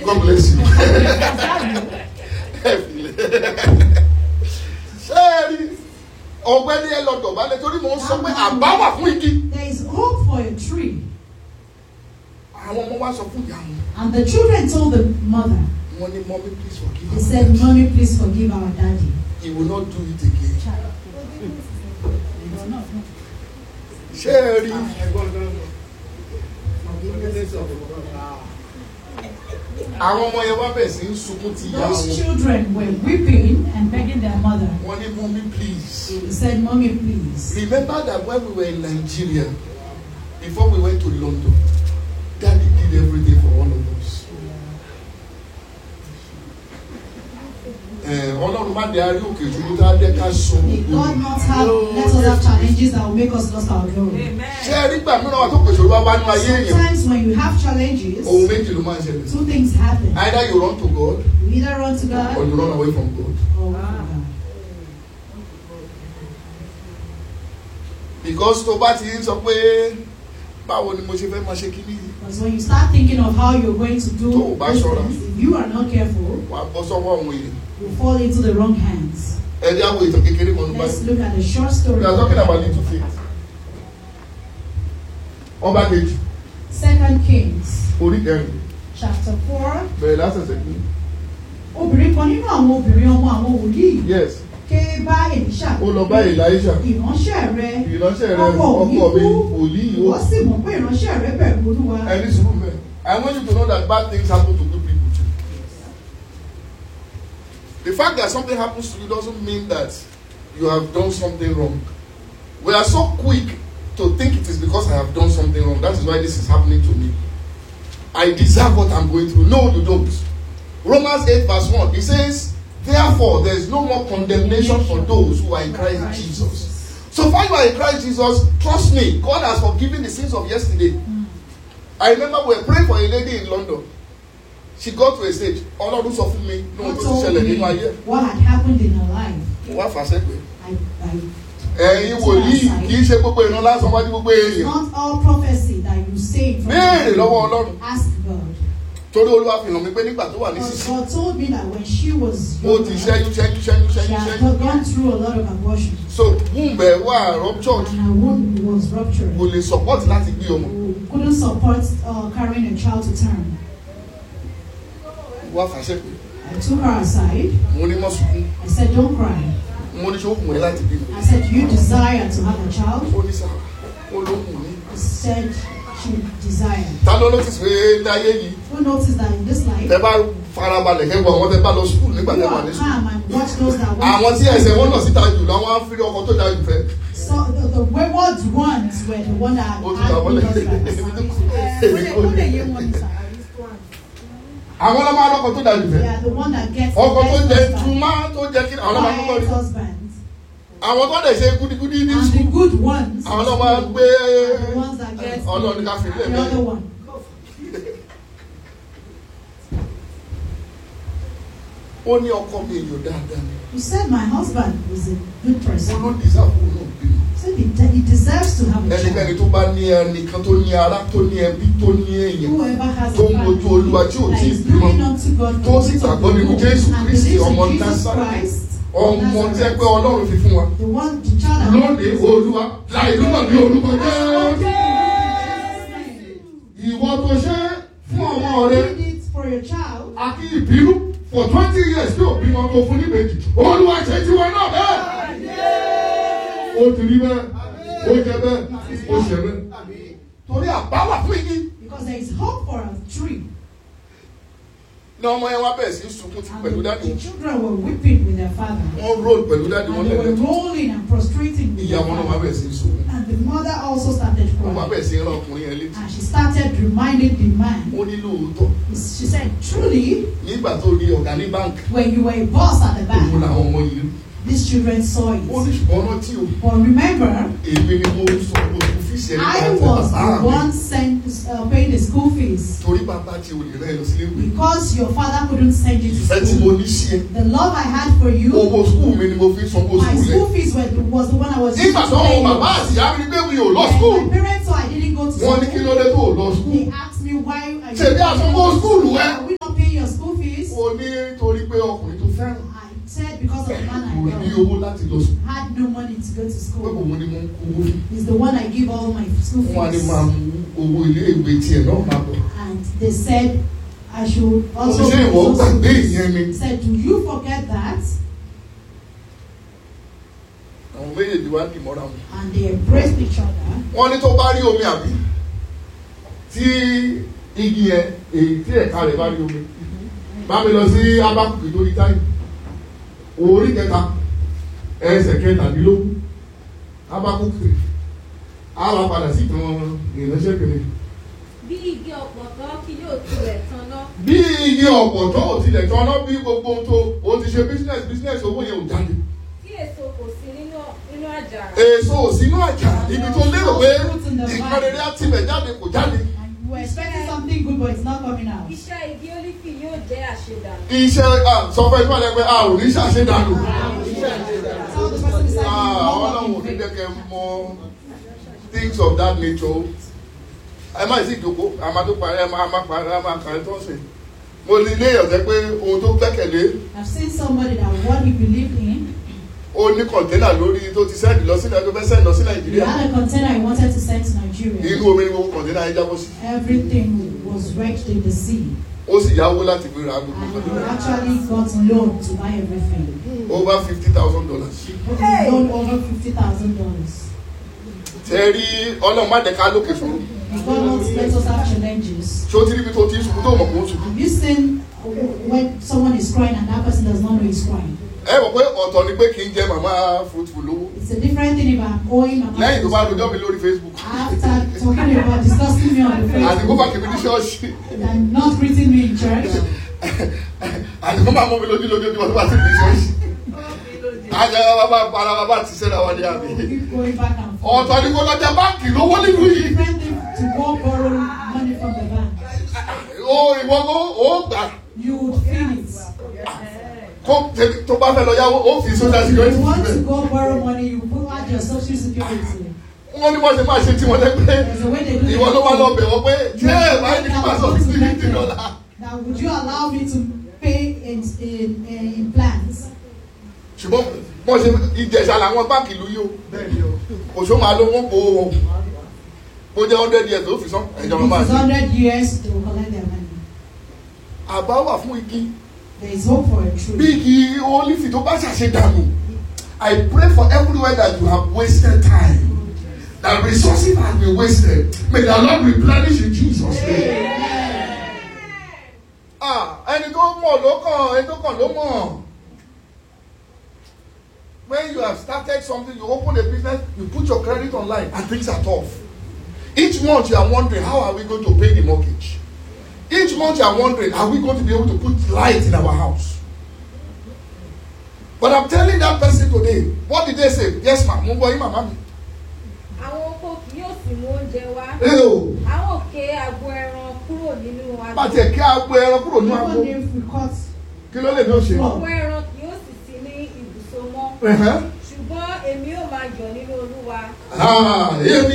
God bless you. ṣé ẹ rí ọ̀gbẹ́ni ẹ lọ dọ̀bálẹ̀ torí mò ń sọ pé àbá wà fún igi. There is hope for a tree. àwọn ọmọ wa sọ fún ìyá wọn And the children told the mother, wọn ní mommy please forgive they us said, Mommy, please forgive our daddy. he will not do it again. ṣé ẹ rí àwọn ọmọ yẹn wá bẹ̀ sí ń sunkún ti ìyá Those wọn children were weeping and begging their mother. wọn ní mommy please. They said, Mommy, please. Remember that when we were in Nigeria, before we went to London, Daddy did everything for all of us. Eh, Ọlọ́run má dé arí òkè ìṣubú tá a dẹ́ ká sọ May God not have, let us have challenges that will make us lost our glory. Ṣé ẹ rí gbà mìíràn wà tó pèsè olúwa wá nínú ayé èèyàn? Sometimes when you have challenges, Ohun méjì ló máa ń ṣẹlẹ̀. two things happen. Either you run to God You either run to or God you run away from God. or away from God. Because tó bá ti ń sọ pé báwo ni mo ṣe fẹ́ máa ṣe kíní yìí? Because when you start thinking of how you're going to Tó o do bá these ṣọ́ra. things, if you are not careful, Wà á bọ́ sọ́wọ́ àwọn èèyàn. you fall into the wrong hands. Ẹ jẹ́ àwọn ìtàn kékeré kan nípa Let's look at a short story. We are talking about little faith. Ọba kejì, Second Kings, orí kẹrin, chapter four. bẹ̀rẹ̀ lásẹ̀sẹ̀ kú. Obìnrin kan nínú àwọn obìnrin ọmọ àwọn wòlíì Yes, ké bá Èlíṣà. ó lọ bá Elisha. Ìránṣẹ́ rẹ Ìránṣẹ́ rẹ ọkọ mi ọkọ mi kú. wòlíì Ìwọ ó. sì mọ̀ pé ìránṣẹ́ rẹ bẹ̀rù Olúwa. Ẹni sùúrù mẹ́. I want you to know that bad things happen to good people too. The fact that something happens to you doesn't mean that you have done something wrong. We are so quick to think it is because I have done something wrong. That is why this is happening to me. I deserve what I'm going through. No, you don't. Romans 8 verse 1, it says, Therefore, there is no more condemnation for those who are in Christ Jesus. So far you are in Christ Jesus, trust me, God has forgiven the sins of yesterday. I remember we were praying for a lady in London. She got to a stage, Ọlọ́run sọ fún mi ní ohun God tó ti told ṣẹlẹ̀ me nínú ayé. what had happened in her life. Mo wá fà sẹ́gbẹ̀ẹ́. I, I, Ẹ̀yin wòlíì kì í ṣe gbogbo ìran lásán wájú gbogbo it's èèyàn. not all prophecy that you say in front Béèrè of lọ́wọ́ people. Ọlọ́run. Ask God. Torí Olúwa fi hàn mí pé nígbà tó wà ní But sísí, God told me that when she was ó ti ṣẹ́yún ṣẹ́yún ṣẹ́yún she ṣẹ́yún had ṣẹ́yún. gone through a lot of abortion So womb ẹ̀ wà ruptured. and her womb was ruptured. Kò lè support láti gbé ọmọ. who couldn't support uh, carrying a child to term. Mo wá fà sẹ́gbẹ̀ẹ́. I took her aside. Mo ní mọ́ sunkún. I said, Don't cry. Mo ní ṣé ó wù ẹ́ láti bímọ. I said, Do you desire to have a child? Ó ní sáà. Ó ló wù mí. She said she desired. Ta ló notice pé láyé yìí? Who noticed that in this life, Tẹ bá farabalẹ̀ kẹ́ wọ àwọn tẹ bá lọ sùkúl nígbà you tẹ wà are ní sùkúl. calm and watch those that Àwọn want tí ẹsẹ̀ wọn lọ síta jù lọ, wọ́n á fi ọkọ tó da jù fẹ́. So the, the wayward ones were the one that Ó ti had gbà wọlé. husbands. Àwọn ọlọ́mọ alọ́kọ tó da jù They fẹ́. are the one that gets Ọkọ tó the jẹ best husband. túmá tó jẹ kí àwọn ọlọ́mọ akọ́kọ́ Quiet rí. husbands. Àwọn tó dẹ̀ ṣe gúdígúdí ní And the sùkúl. good ones Àwọn ọlọ́mọ á gbé are the ones that get Ọlọ́run ká fi lé the other mi. one. Ó ní ọkọ mi èèyàn dáadáa ni. You said my husband was a good Ó person. ló dìsáàbò náà bímọ. said he, de- he deserves to have a Ẹnikẹ́ni child. tó bá ní ẹnìkan tó ní ará tó ní ẹbí tó ní èèyàn. Whoever has a tó ń wojú Olúwa tí ò family that tí ì is bímọ, looking unto God tó for sì the fruit of gbàgbọ́ the nínú womb Jésù and Kristi, believes ọmọ in Jesus Násárẹ́tì. Christ, Ọmọ tí ẹ pé Ọlọ́run fi fún wa. the one, the child that Lónìí Olúwa láì lúmọ̀ ní orúkọ jẹ́. Ìwọ tó ṣe fún ọmọ rẹ did it for your child. àti ìbínú for twenty years tí ò bímọ tó fún níbejì. Olúwa ṣe tiwọn náà bẹ́ẹ̀. Ó ti rí bẹ́ẹ̀, ó jẹ bẹ́ẹ̀, ó ṣe bẹ́ẹ̀. Torí àbáwà fún igi. Because there is hope for a tree. Ní ọmọ yẹn wá bẹ̀rẹ̀ sí í sunkún tí And pẹ̀lú the, dáàdì the wọn. children were weeping with their father. Wọ́n roll pẹ̀lú dáàdì wọn And they were lẹ́lẹ́tọ̀. rolling and prostrating with Ìyá their wọn náà wá father. bẹ̀rẹ̀ sí í sunkún. And the mother also started Wọ́n wá crying. bẹ̀rẹ̀ sí í rán ọkùnrin yẹn létí. And she started reminding the man. Ó ní lóòótọ́. She said, Truly, Nígbà tó rí ọ̀gá ní báńkì, when you were a boss at the òun bank, làwọn ọmọ yìí rí. these children saw Ó it. ní ṣùgbọ́n rántí o. But remember, Èmi ni mo sọ mo tún fi ṣe I was the one sent uh, paying the school fees Torí bàbá tí o lè rán ẹ lọ sílé ìwé. because your father couldn't send you to Ìfẹ́ tí mo school. ní sí ẹ. The love I had for you, Owó skul mi ni mo fi sanwó my skul school rẹ̀. fees were, was the one I was using Nígbà to tó pay wọn bàbá you. àti ìyá mi ní pé mi ò lọ When skul. my parents saw I didn't go to Wọ́n ní kí ló school, dé tó ò lọ skul. they asked me why I Ṣèbí àsanwó skul rẹ. we not paying your owó láti lọ sùn had no money to go to pé school. òun ni mo ń kó owó fún He's the one I give all my school wọn á ní fees. máa mú owó ilé ìwé tiẹ̀ náà máa bọ̀ And they said I should also. ṣé ìwọ also gbàgbé this. ìyẹn ni He said, Do you forget that? àwọn méjèèjì wá dì mọ́ra wọn. And they embraced each other. wọ́n ní tó bá rí omi àbí tí igi yẹn èyí tí ẹ̀ka rẹ̀ bá rí omi bá mi lọ sí abákùkì tó rí táyì orí kẹta ẹsẹ̀ kẹtàdínlógún abákùkì á wá padà sí ìtàn ìránṣẹ́ kìíní. bí igi ọ̀pọ̀tọ́ kí yóò tilẹ̀ tanná bí igi ọ̀pọ̀ tó ò tilẹ̀ tán náà bí gbogbo ohun tó o ti ṣe business business owó yẹn ò jáde tí èso kò sí nínú nínú àjàrà èso ò sínú àjà ibi tó lérò pé nǹkan rere á tibẹ̀ jáde kò jáde. And you were expecting something good, but it's not coming out. iṣẹ́ igi ólífì yóò jẹ́ àṣedànù iṣẹ́ ah, sọ fún ẹgbẹ́ rẹ pé a ò ní ṣàṣedànù. Tell the person beside you, Ah, no ọlọ́run ò work ní in jẹ́ vain. kẹ́ mọ things of that nature. ẹ má sì jókòó a máa tó parí ẹ máa máa parí ẹ máa kàrí tó ń sìn. mo ní ilé ìyọ̀jẹ́ pé ohun tó gbẹ́kẹ̀lé I've seen somebody that what he believed in, ó ní kọ̀ǹténà lórí tó ti sẹ́ẹ̀dì lọ sílẹ̀ tó fẹ́ sẹ́ẹ̀dì lọ sí he nàìjíríà. had a container he wanted to send to Nigeria. inú omi ni gbogbo kọ̀ǹténà yẹn jábọ́ sí. Everything was wrecked in the sea. ó sì yáwó láti fi ra gbogbo And he kọ̀ǹténà. actually got loan to buy everything. over fifty thousand dollars. But he loaned over fifty thousand dollars. tẹ́ rí ọlọ́run má dẹ̀ka lókè fún un. God wants let us have challenges. ṣé o ti rí ibi tó ti ń sùn tó mọ̀ kó ń sùn. Have you seen when someone is crying and that person does not know he's crying? ẹ mọ̀ pé ọ̀tọ̀ ni pé kì í jẹ màmá fruitful lówó. It's a different thing if I'm owing my lẹ́yìn tó bá rojọ́ mi lórí facebook. After talking about discussing me on the àdìgbò bá Facebook kìí ní ṣọ́ọ̀ṣì. and not greeting me in church, àdìgbò máa mú mi lójú lójú bí wọ́n bá ti ní ṣọ́ọ̀ṣì. àjẹ́ bàbá para bàbá ti ṣẹ́ra wa ní àbí. we keep going back and forth. ọ̀tọ̀ ni kò lọ́jà báńkì lówó nínú yìí. Different thing to go borrow money from the bank. o ìwọ kó o gbà You would feel it. kó tèmi- tó bá fẹ́ lọ yáwó ó fi social security You want to síbẹ̀. go borrow money, you put out your social security. wọ́n ní wọ́n ṣe máa ṣe tí wọ́n lẹ́gbẹ́. There's a way they do ìwọ ló wá lọ bẹ̀ wọ́n pé You ṣé ẹ̀ know, máa ní kí that máa sọ was sí meant fifty to- dollar. Now, would you allow me to pay in in in, in plans? ṣùgbọ́n wọ́n ṣe ìjẹ̀ṣà làwọn báńkì ìlú yìí o òṣò máa ló wọ́n kó o kó jẹ́ hundred years ó fi sán ẹ̀jọ̀ If máa it's ṣe. hundred years, they will collect their money. àbá wà fún igi There is hope for a bí tree. igi olífì tó bá ṣàṣe dànù I pray for everywhere that you have wasted time that resources have been wasted may the Lord replenish in Jesus name. Ah, ẹni tó mọ̀ ló kàn ẹni tó kàn ló mọ̀. When you have started something, you open a business, you put your credit online, and things are tough. Each month you are wondering, how are we going to pay the mortgage? Each month you are wondering, are we going to be able to put light in our house? But I'm telling that person today, what did they say? Yes, ma'am. Mo gbọ́ yín màmá mi. àwọn oko kì yóò sì mú oúnjẹ wá Ẹ o, àwọn òkè agbo ẹran kúrò nínú agbo bàtì ẹ̀ kí agbo ẹran kúrò ní agbo. Even if we cut Kí ló lè ní òṣè? ọ̀pọ̀ ẹran kì yóò sì sí ní ibùsọ mọ́ Ẹ̀hẹ́n. ṣùgbọ́n èmi ò máa yọ̀ nínú olúwa Ah, èmi